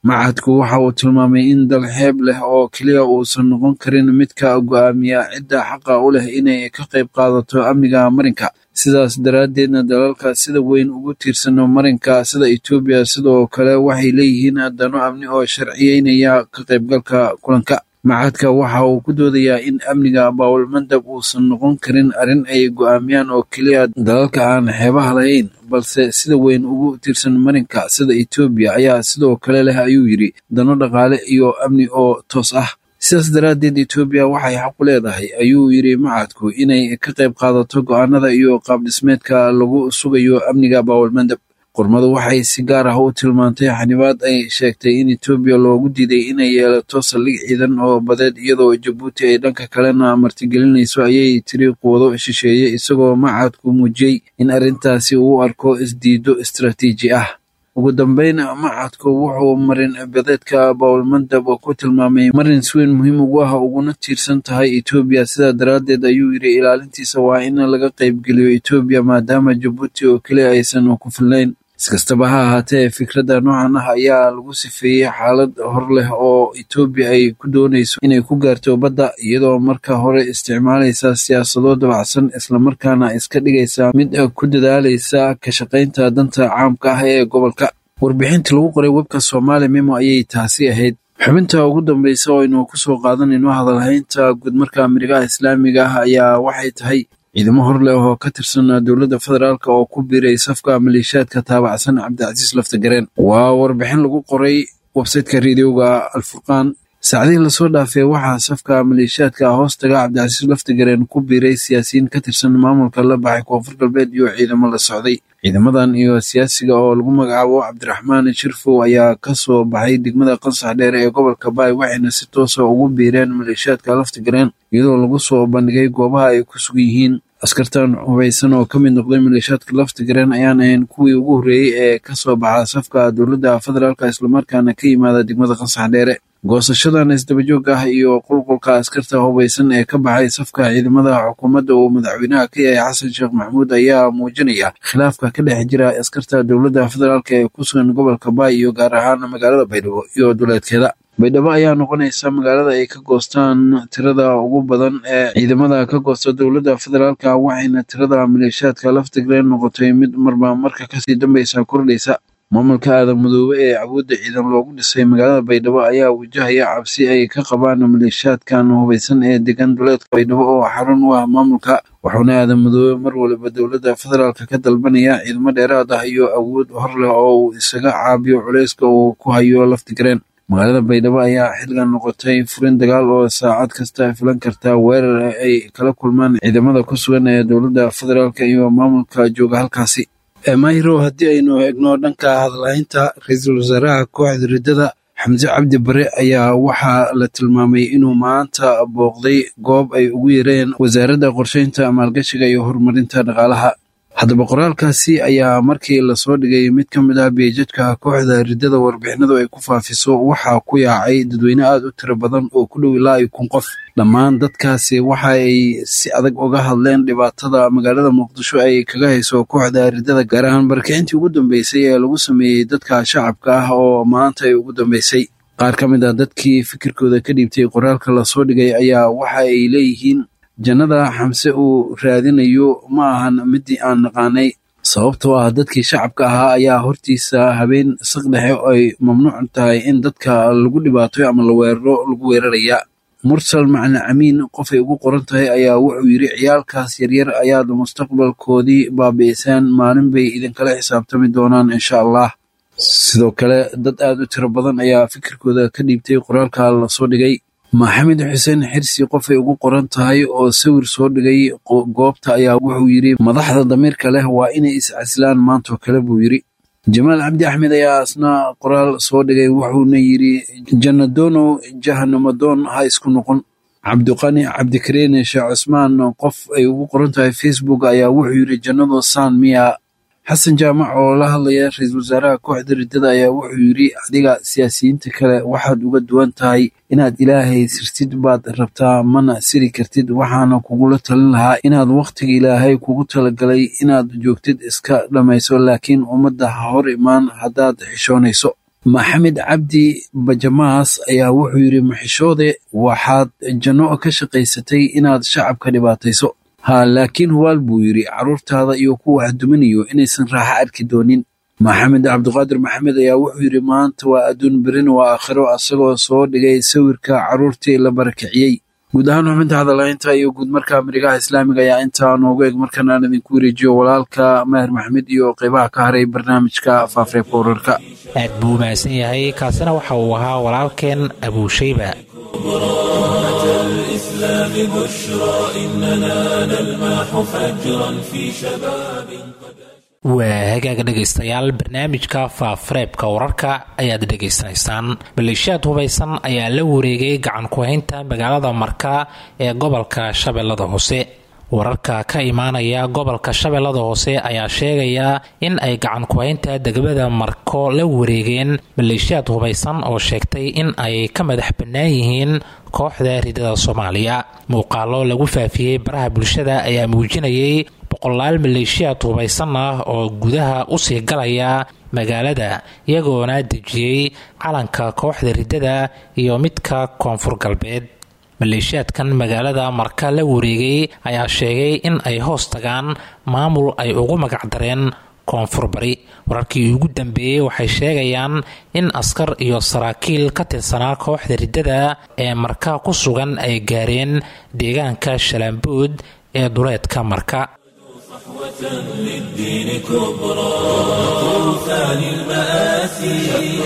machadku waxa uu tilmaamay in dal xeeb leh oo keliya uusan noqon karin midka go'aamiya cidda xaqa u leh inay ka qayb qaadato amniga marinka sidaas daraaddeedna dalalka sida weyn ugu tiirsano marinka sida etoobiya sidoo kale waxay leeyihiin dano amni oo sharciyeynaya ka qaybgalka kulanka machadka waxa uu ku doodayaa in amniga baawulmandab uusan noqon karin arrin ay go'aamiyaan oo keliya dalalka aan xeebaha lahayn balse sida weyn ugu tiirsan marinka sida etoobiya ayaa sidoo kale leh ayuu yidhi dano dhaqaale iyo amni oo toos ah sidaas daraaddeed etoobiya waxay xaqu leedahay ayuu yidhi machadku inay ka qayb qaadato go'aanada iyo qaabdhismeedka lagu sugayo amniga baawulmandab qormadu waxay si gaar ah u tilmaantay xanibaad ay sheegtay in etoobiya loogu diiday inay yeelato saldhig ciidan oo badeed iyadoo jabuuti ay dhanka kalena martigelinayso ayay tiri quwado shisheeye isagoo machadku muujiyey in arrintaasi uu arko isdiido istaraatiiji ah ugu dambeyn machadku wuxuu marin badeedka baawulmandab ku tilmaamay marin si weyn muhiim ugu ah uguna tiirsan tahay etoobiya sidaa daraaddeed ayuu yidhi ilaalintiisa waa in laga qaybgeliyo etoobiya maadaama jabuuti oo keliya aysan ku filnayn iskastaba ha ahaatee fikradda noocan ah ayaa lagu sifeeyey xaalad hor leh oo etoobiya ay ku doonayso inay ku gaarto badda iyadoo marka hore isticmaalaysa siyaasado dabacsan islamarkaana iska dhigaysa mid ku dadaalaysa ka shaqaynta danta caamka ah ee gobolka warbixintii lagu qoray webka soomaali memo ayay taasi ahayd xubinta ugu dambeysa oo aynu kusoo qaadanayno hadalhaynta guudmarka amerikaha islaamiga ah ayaa waxay tahay ciidamo hor leh oo ka tirsan dowladda federaalk oo ku biiray safka maleeshiyaadka taabacsan cabdicasiis laftagareen waa warbixin lagu qoray websayteka reediyoga alfurqaan saacadihii lasoo dhaafay waxaa safka maleeshiyaadka hoostaga cabdicasiis laftagareen ku biiray siyaasiyiin ka tirsan maamulka la baxay koonfur galbeed iyo ciidamo la socday ciidamadan iyo siyaasiga oo lagu magacaabo cabdiraxmaan shirfow ayaa ka soo baxay degmada qansax dheere ee gobolka baay waxayna si toosa ugu biireen maleeshiyaadka laftagareen iyadoo lagu soo bandhigay goobaha ay ku sugan yihiin askartan hubaysan oo ka mid noqday maleeshiyaadka laftagareen ayaan ahayn kuwii ugu horreeyey ee ka soo baxa safka dowladda federaalk islamarkaana ka yimaada degmada qansax dheere goosashadan isdabajoog ah iyo qulqulka askarta hubaysan ee ka baxay safka ciidamada xukuumadda uu madaxweynaha ka yahay xasan sheekh maxamuud ayaa muujinaya khilaafka ka dhex jira askarta dowladda federaalk ee ku sugan gobolka baay iyo gaar ahaan magaalada baydhabo iyo duleedkeeda baydhabo ayaa noqonaysa magaalada ay ka goostaan tirada ugu badan ee ciidamada ka goosta dowladda federaalk waxayna tirada maleeshiyaadka laftigreen noqotay mid marba marka kasii dambeysa kordhaysa maamulka aadan madoobe ee awoodda ciidan loogu dhisay magaalada baydhabo ayaa wajahaya cabsi ay ka qabaan maleeshiyaadkan hubaysan ee degan duleedka baydhabo oo xarun u ah maamulka wuxuuna aadan madoobe mar waliba dowladda federaalk ka dalbanaya ciidamo dheeraad ah iyo awood hor leh oo uu isaga caabiyo culeyska uu ku hayo laftigreen magaalada baydhabo ayaa xilligan noqotay furin dagaal oo saacad kasta filan karta weerar ay kala kulmaan ciidamada ku sugan ee dowladda federaalk iyo maamulka jooga halkaasi mayro haddii aynu eegno dhanka hadalhaynta ra-iisul wasaaraha kooxda riddada xamse cabdi bare ayaa waxaa la tilmaamay inuu maanta booqday goob ay ugu yareen wasaaradda qorsheynta maalgashiga iyo horumarinta dhaqaalaha haddaba qoraalkaasi ayaa markii lasoo dhigay mid ka mid ah beejadka kooxda riddada warbixinadu ay ku faafiso waxaa ku yaacay dadweyne aad u tiro badan oo ku dhow ilaa iyo kun qof dhammaan dadkaasi waxa ay si adag uga hadleen dhibaatada magaalada muqdisho ay kaga hayso kooxda riddada gaar ahaan barkicintii ugu dambeysay ee lagu sameeyey dadka shacabka ah oo maanta ay ugu dambeysay qaar ka mid ah dadkii fikirkooda ka dhiibtay qoraalka lasoo dhigay ayaa waxa ay leeyihiin jannada xamse uu raadinayo ma ahan midii aan naqaanay sababtoo ah dadkii shacabka ahaa ayaa hortiisa habeen saq dhexe ay mamnuuc tahay in dadka lagu dhibaatoyo ama la weeraro lagu weeraraya mursal macna camiin qofay ugu qoran tahay ayaa wuxuu yidhi ciyaalkaas yaryar ayaad mustaqbalkoodii baabi'iseen maalin bay idinkala xisaabtami doonaan insha allah sidoo kale dad aad u tiro badan ayaa fikirkooda ka dhiibtay qoraalka lasoo dhigay maxamed xuseen xirsi qofay ugu qoran tahay oo sawir soo dhigay goobta ayaa wuxuu yidhi madaxda damiirka leh waa inay iscasilaan maantoo kale buu yidhi jamaal cabdi axmed ayaa asna qoraal soo dhigay wuxuuna yidhi jannadono jahanamadoon ha isku noqon cabdiqani cabdikariin sheekh cusmaan qof ay ugu qoran tahay facebook ayaa wuxuu yidhi jannado saan miya xasan jaamac oo la hadlaya ra-iisul wasaaraha kooxda riddada ayaa wuxuu yidhi adiga siyaasiyiinta kale waxaad uga duwan tahay inaad ilaahay sirtid baad rabtaa mana siri kartid waxaana kugula talin lahaa inaad wakhtiga ilaahay kugu talagalay inaad joogtid iska dhammayso laakiin ummadda ha hor imaan haddaad xishoonayso maxamed cabdi bajamaas ayaa wuxuu yidhi maxishoode waxaad janno ka shaqaysatay inaad shacabka dhibaatayso ha laakiin hubaal buu yidhi carruurtaada iyo kuwa wax duminayo inaysan raaxo arki doonin maxamed cabdiqaadir maxamed ayaa wuxuu yidhi maanta waa adduun berin waa aakhiro asagoo soo dhigay sawirka carruurtii la barakiciyey guud ahaan xubinta hadalaynta iyo guud marka marigaha islaamiga ayaa intaa noogu eg markan aan idinku wareejiyo walaalka maher maxmed iyo qeybaha ka haray barnaamijka faafareebka wararka aad buu u mahadsan yahay kaasina waxa uu ahaa walaalkeen abuushayba الإسلام بشرى إننا نلمح فجرا في شباب waa hagaaga dhegaystayaal barnaamijka faafareebka wararka ayaad dhegaysanaysaan maleeshiyaad hubaysan ayaa la wareegay gacan ku-haynta magaalada marka ee gobolka shabeellada hoose wararka ka imaanaya gobolka shabeellada hoose ayaa sheegaya in ay gacan ku-haynta degmada marko la wareegeen maleeshiyaad hubaysan oo sheegtay in ay ka madax bannaan yihiin kooxda ridada soomaaliya muuqaalo lagu faafiyey baraha bulshada ayaa muujinayay boqolaal maleeshiyaad hubaysan ah oo gudaha usii galaya magaalada iyagoona dejiyey calanka kooxda ridada iyo midka koonfur galbeed maleeshiyaadkan magaalada marka la wareegay ayaa sheegay in ay hoos tagaan maamul ay ugu magacdareen koonfur bari wararkii ugu dambeeyey waxay sheegayaan in askar iyo saraakiil ka tirsanaa kooxda ridada ee marka ku sugan ay gaareen deegaanka shalaambood ee duleedka marka للدين كبرى طوفان المآسي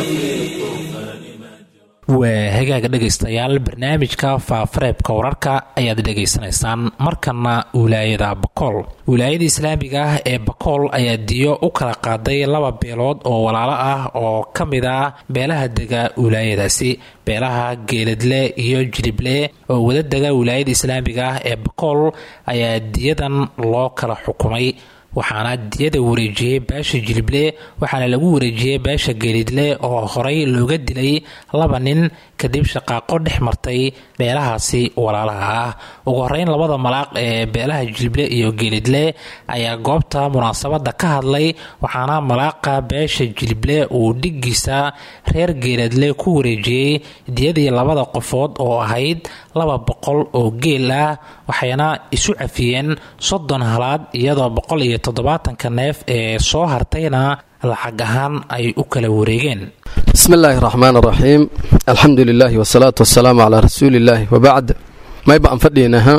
waa hagaaga dhegaystayaal barnaamijka faafareebka wararka ayaad dhegaysanaysaan markana wilaayada bakool wilaayada islaamiga ah ee bakool ayaa diyo u kala qaaday laba beelood oo walaalo ah oo ka mid ah beelaha dega wilaayadaasi beelaha geeladle iyo jilible oo wada dega wilaayada islaamiga ah ee bakool ayaa diyadan loo kala xukumay waxaana diyada wareejiyey beesha jilible waxaana lagu wareejiyey beesha geelidle oo horey looga dilay laba nin kadib shaqaaqo dhex martay beelahaasi walaalaha ah ugu horeyn labada malaaq ee beelaha jilible iyo geelidle ayaa goobta munaasabada ka hadlay waxaana malaaqa beesha jilible uu dhigiisa reer geeladle ku wareejiyey diyadii labada qofood oo ahayd laba boqol oo geel ah waxayna isu cafiyeen soddon halaad iyadoo boqol iyo toddobaatanka neef ee soo hartayna lacag ahaan ay u kala wareegeen bismi illaahi raxmaan raxiim alxamdu lilaahi wasalaatu wasalaamu calaa rasuuliillaahi wabacd mayba aan fadhiinaha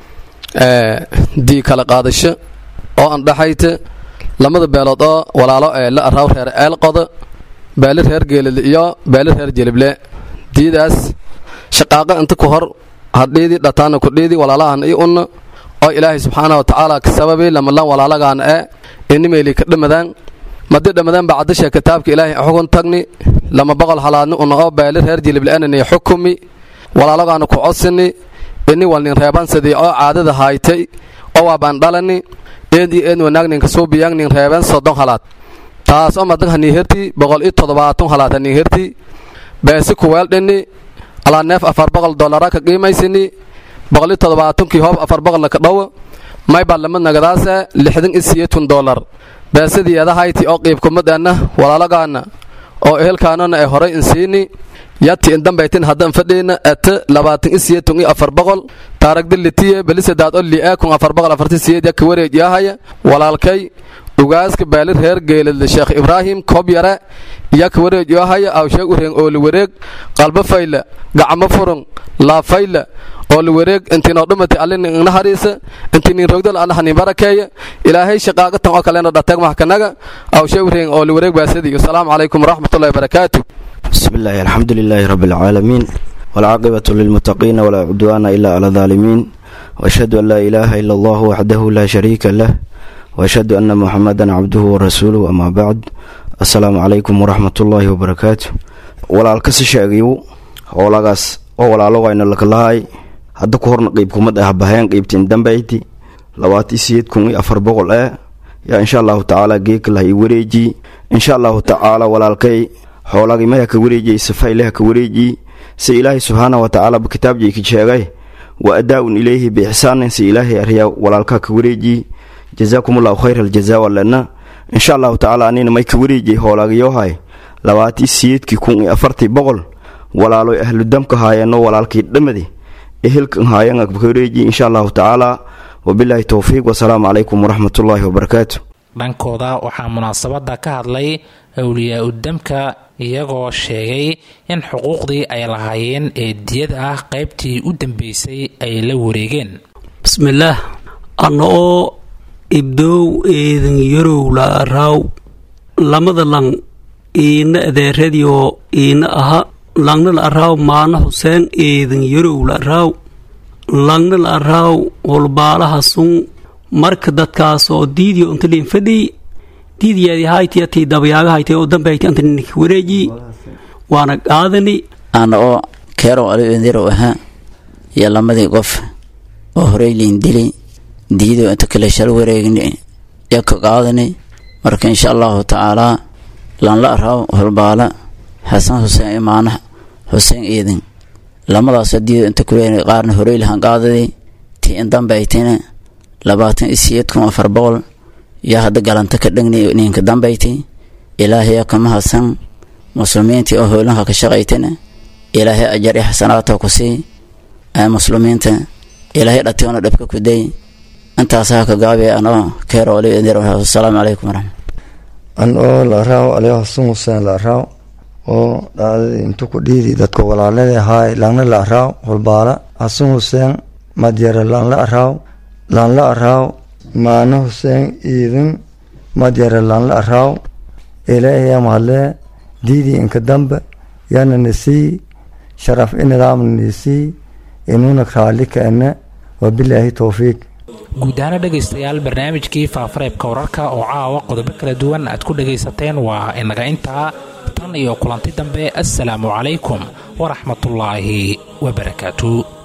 dii kala qaadasho oo aan dhaxayta lamada beelood oo walaalo ee la araaw reer eelqoda beeli reer geelid iyo beeli reer jelible diidaas shaqaaqa inta ku hor hadhiidii dhataana kudhiidii walaalahan i unna oo ilaahay subxaana wa tacaala ka sababi lamalan walaalagaan ee inimeyli ka dhammadaan madi dhammadaan bacdasha kitaabka ilaahay xugun tagni lama boqol halaadni una oo beeli reer jilibleenani xukumi walaalagaana ku codsini ini walnin reebansadii oo caadada haaytay oo waabaan dhalani eed iyo eed wanaagninka suubiyang nin reeben soddon halaad taas oo madag hanii herti boqol iyo toddobaatan halaad hanii herti beesi kuweeldhini alaa neef afar boqol dollara ka qiimaysini boqol iyo toddobaatankii hoob afar boqolna ka dhow maybaa lamid nagadaase lixdan iyo siyeetun dollar beesadii eedahayti oo qiibkumadeenna walaalagaana oo ehelkaanana ee horay insiini yati indambaytin haddan fadhiina ete labaatan i siyeetun iyo afar boqol taaragdilitiye belisadaad oo li'ee kun afar boqol afarti siyeed yaka wareejiyahaya walaalkay ugaaska beeli reer geeladle sheekh ibraahim koob yare yaka wareejiyahaya awsheeg ureeng ooli wareeg qalbo fayla gacmo furun laafayla ooli wareeg intiinoo dhumati allinin igna hariisa intiinin rogdal allahanin barakeeya ilaahay shaqaaqatan oo kalena dhateeg maxkanaga awsheeg ureeng ooli wareeg baasadii asalaamu calaykum waraxmatullahi wabarakaatu بسم الله الحمد لله رب العالمين والعاقبة للمتقين ولا عدوان إلا على الظالمين وأشهد أن لا إله إلا الله وحده لا شريك له وأشهد أن محمدا عبده ورسوله أما بعد السلام عليكم ورحمة الله وبركاته ولا الكس شاقيو ولا قاس ولا لغة إن لك الله hadda ku horna qiibkumad ah bahayaan qiibtiin dambayti labaati siyeed kun iyo afar boqol eh yaa insha allahu tacaala geekalah i wareeji insha allahu tacaala walaalkay xoolagii maya ka wareejiyey safayleha ka wareejiyi si ilaahay subxaana wa tacaala kitaabjii ka sheegay wa adaa-un ilayhi biixsaanin si ilaahay aryaa walaalkaa ka wareejiyi jazaakum allahu khayr aljazaa walena insha allahu tacaala anina may ka wareejiyey hoolaagayohay labaatii siyeedkii kun iyo afartii boqol walaaloy ahludamka haayeenno walaalkii dhammadi ehelkan haayan akbakoreeji insha allahu tacaala wabilaahi towfiiq wasalaamu calaykum waraxmatullaahi wabarakaatu dhankooda waxaa munaasabada ka hadlay awliyaa udamka iyagoo sheegay in xuquuqdii ay lahaayeen ee diyada ah qaybtii u dambeysay ay la wareegeen bismillaah anna oo ibdoow eedan yarow la raaw lamada lang iina adeeradioo iina aha langna la araaw maana xuseen eedan yarow la araaw langna la araaw holbaalaha sun marka dadkaas oo diidiyo inta liin fadhiy diidiyaadi haytiyatii dabayaaga haytay oo dambe hayti anta ninka wareeji waana qaadani ana oo keerow aliendirow ahaa iyo lamadii qof oo horey liin dili diido inta kale shal wareegni iyo ka qaadani marka insha allahu tacaalaa lanla araaw holbaala xasan xuseen imaana xuseen iidin lamadaasoo diido inta kuleeni qaarna horey lahan qaadadi tii in dambe aytina labaatan iyo siyeed kun afar boqol yaa hadda galanta ka dhegni ninka dambayti ilaahay kama hasan muslimiintii oo howlanka ka shaqaytana ilaahay ajar iyo xasanaata ku sii muslimiinta ilaahay dhationa dhabka ku day intaasaa ka gaabi anoo keerooli asalaamu calaykum waraxmat an oo la raaw aliyo hasan huseen la raaw oo dhacdadii intu ku dhiidi dadka walaalada ahaay langna la raaw holbaala hasan huseen madyare langla raaw langla raaw maana huseen iidin madyare langla raaw ilaahiya mahadlee diidii inka dambe yana nisii sharaf i nidaamna nisii inuuna raalli kaene wabilaahi towfiiq guud ahaana dhegaystayaal barnaamijkii faafareebka wararka oo caawa qodobo kala duwan aad ku dhagaysateen waa inaga intaa tan iyo kulanti dambe assalaamu calaykum waraxmatullaahi wabarakaatu